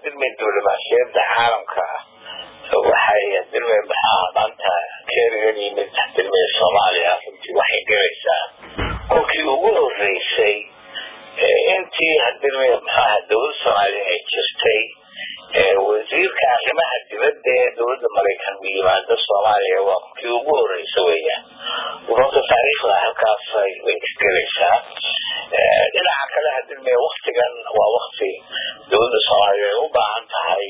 hadilmay diblomaasiyadda caalamka waxay hadilmay maxaa maanta keerigan yimid hadilmay soomaaliya runtii waxay gelaysaa kolkii ugu horeysay intii hadilmay maxaa dowladda soomaaliya ay jirtay wasiirka arrimaha dibadda ee dowladda maraykan u yimaado soomaaliya waa kii ugu horeysa weeyaan runta taariikhda halkaas way isgelaysaa dhinaca kale hadilmay waktigan waa wakti dowladda soomaaliya ay u baahan tahay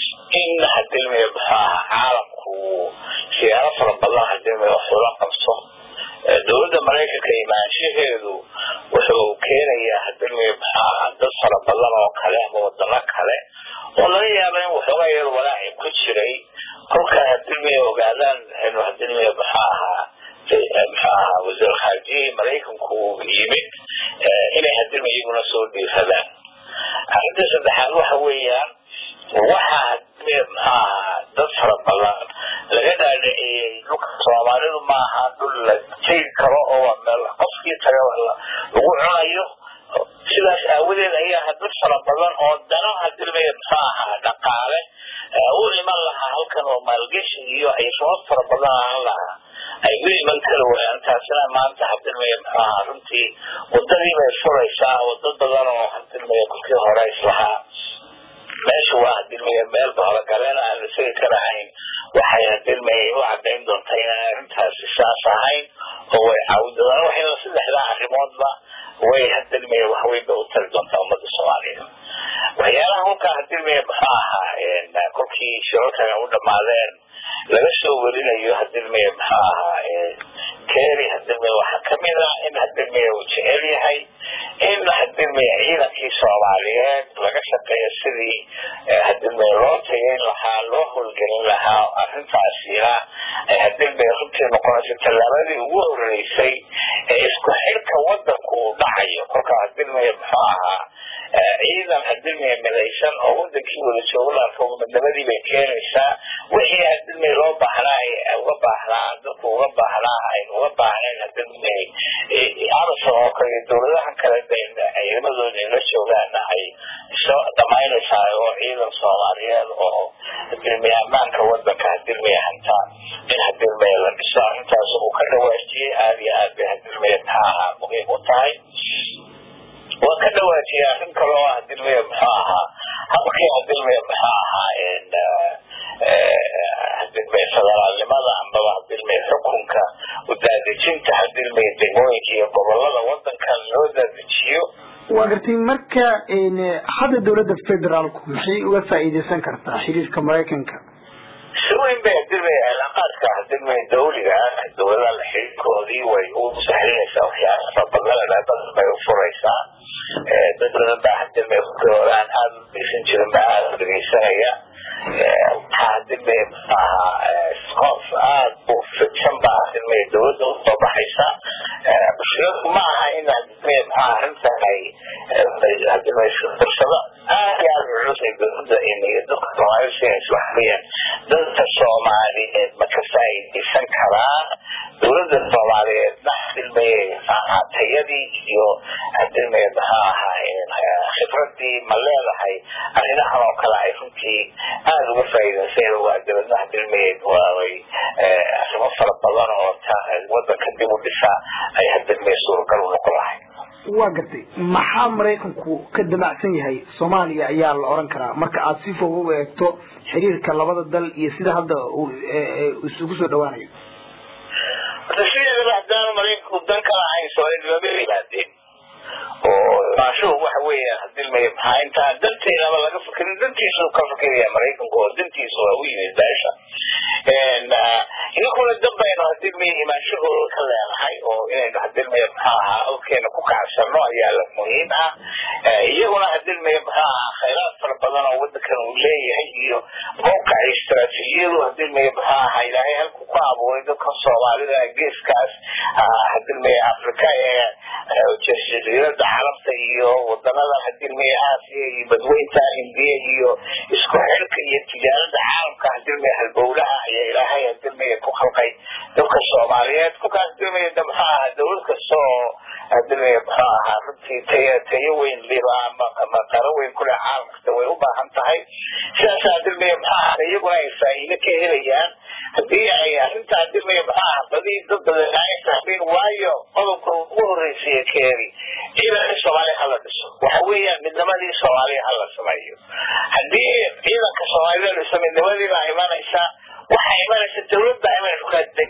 in hadilmay maxaaha caalamku siyaaro fara badan hadilmay wax ula qabto dowladda maraykanka imaanshaheedu wuxuu keenayaa hadilmay maxaaha dad fara badan oo kale ama wadano kale oo laga yaaba in waxoogaa yar walaaci ku jiray kolka hadilmay ogaadaan inuu hadilmay maxaa ahaa maxaa ahaa wasiir khaarjiyihii maraykanku yimid inay hadilmay iyaguna soo dhiiradaan arrinta saddexaad waxa weeyaan waxaa hadilmay maxaa ahaa dad fara badan laga dhaadhiciyey dhulka soomaalidu maaha dhul la tegi karo oo waa meel qofkii taga lagu cunayo sidaas aawadeed ayaa dad fara badan oo dana hadilmay maxaa ahaa dhaqaale u iman lahaa halkan oo maalgeshi iyo ay sabab fara badan ahaan lahaa ay u iman kari waayaan taasina maanta hadilmay maxaa ahaa runtii wadadii bay furaysaa wado badan oo hadilmay kolkii hore islahaa meesha waa hadilmay meel bahologaleen aan la segi karahayn waxay hadilmay u cadayn doontaa inaan arrintaasi saas ahayn oo way caawidadaan waxayna saddexdaa arrimoodba way hadilmay waxweynba u tari doontaa ummadda soomaaliya waxyaalaha hulkaa hadilmay maxaa ahaa kolkii shirarkan u dhamaadeen laga soo werinayo hadilmay maxaa ahaa kery hadilmay waxaa kamid ah in hadilmay uu jecel yahay in hadilmay ciidankii soomaaliyeed laga shaqeeyo sidii hadilmay loo tageyn lahaa loo howlgelin lahaa arrintaasina ay hadilmay runtii noqonayso tallaabadii ugu horeysay ee isku xirka wadanku uu dhacayo kolka hadilmay muxuu ahaa ciidan hadilmay midaysan oo wadankii wada joogalarka midnabadii bay keenaysaa wixii hadilmay loo baahnaa uga baahnaa dadku uga baahnaa ayn uga baahnayn hadilmay amison oo kale dowladaha kale ciidamadooda ay la joogaana ay soo dhamaynaysaa oo ciidan soomaaliyeed oo hadilmay ammaanka wadanka hadilmay hanta in hadilmay la dhiso arrintaas uu ka dhawaajiyey aada iyo aad bay hadilmay maxaa ahaa muhiim u tahay waa ka dhawaajiyay arrin kale oo hadilmay muxuu ahaa habkii hadilmay muxuu ahaa hadilmay federaalnimada ambaba hadilmay xukunka udaadejinta hadilmay degmooyinka iyo gobolada wadankan loo daadejiyo waa gartay marka hadda dowladda federaalku maxay uga faa'iideysan kartaa xiriirka maraykanka si weyn bay hadilmay cilaaqaadka hadilmay dawliga dowladaha xiriirkoodii way u sahlinaysaa waxyaala farabadan badan bay u furaysaa dad badan baa hadilmay horaan aada u dhegeysan jirin baa aada u dhegeysanaya waxaa hadilmay maxaaha qof aada u fidsan baa hadilmay dowladda usoo baxaysa mushkiladu ma aha in hadilmay maxaa arrintan ay hadilmay fursado aada iyo aada culus ay dowladda iyo dadka soomaalida siinaysa waxa weeyaan dadka soomaaliyeed ma ka faa'iidaysan karaa dowladda soomaaliyeedna hadilmay maxaaha tayadii iyo hadilmay maxaa ahaa khibradii ma leedahay arrimahan oo kale ay runtii aada uga faa'iidaysan waa dowladna hadilmay waaway arrimo fara badan oo wadanka dib u dhisa ay hadilmay suuragal u noqon lahay waa gartay maxaa maraykanku ka damacsan yahay soomaaliya ayaa la oran karaa marka aada si fog u eegto xiriirka labada dal iyo sida hadda isugu soo dhawaanayo sideedaba haddaanu maraykanku dan ka lahayn soomaalida lama yimaadeen oo maashuhu waxa weeyaan hadilmay maxaa intaan danteedaba laga fikirin dantiisu ka fikiraya maraykanku oo dantiisu waa u yimid beesha idinkuna danbaynu hadilmay imaanshahooda ka leenahay oo inaynu hadilmay maxaa ahaa awkeena ku kacsano ayaa la muhiim ah iyaguna hadilmay maxaa ahaa khayraad fara badan oo wadankan uu leeyahay iyo mawqaca istaraatiijiyadu hadilmay maxaa ahaa ilaahay halku ku abuuray dadka soomaalida geeskaas hadilmay afrika ee jasiirada carabta iyo wadanada hadilmay aasiya iyo badweynta indiya iyo isku xirka iyo tijaarada caalamka hadilmay halbowlaha ayaa ilaahay hadilmay ku khalqay dadka soomaaliyeed kolkaas hadilmay maxaa ahaa dowlad kasta oo hadilmay maxaa ahaa runtii tayo tayo weyn liba ama qaro weyn kule caalamkasta way u baahan tahay sidaasaa dirmaya maxaa ahda iyaguna ay faa'iido ka helayaan haddii ay arrintaa dirmaya maxaa ah badii dad badan ay fahmeen waayo qodobka ugu horreysaya keeni ciidanka soomaaliya hala dhiso waxa weeyaan midnimadii soomaaliya hala sameeyo haddii ciidanka soomaalida dhiso midnimadiibaa imanaysa waxaa imanaysa dawladda imanaysa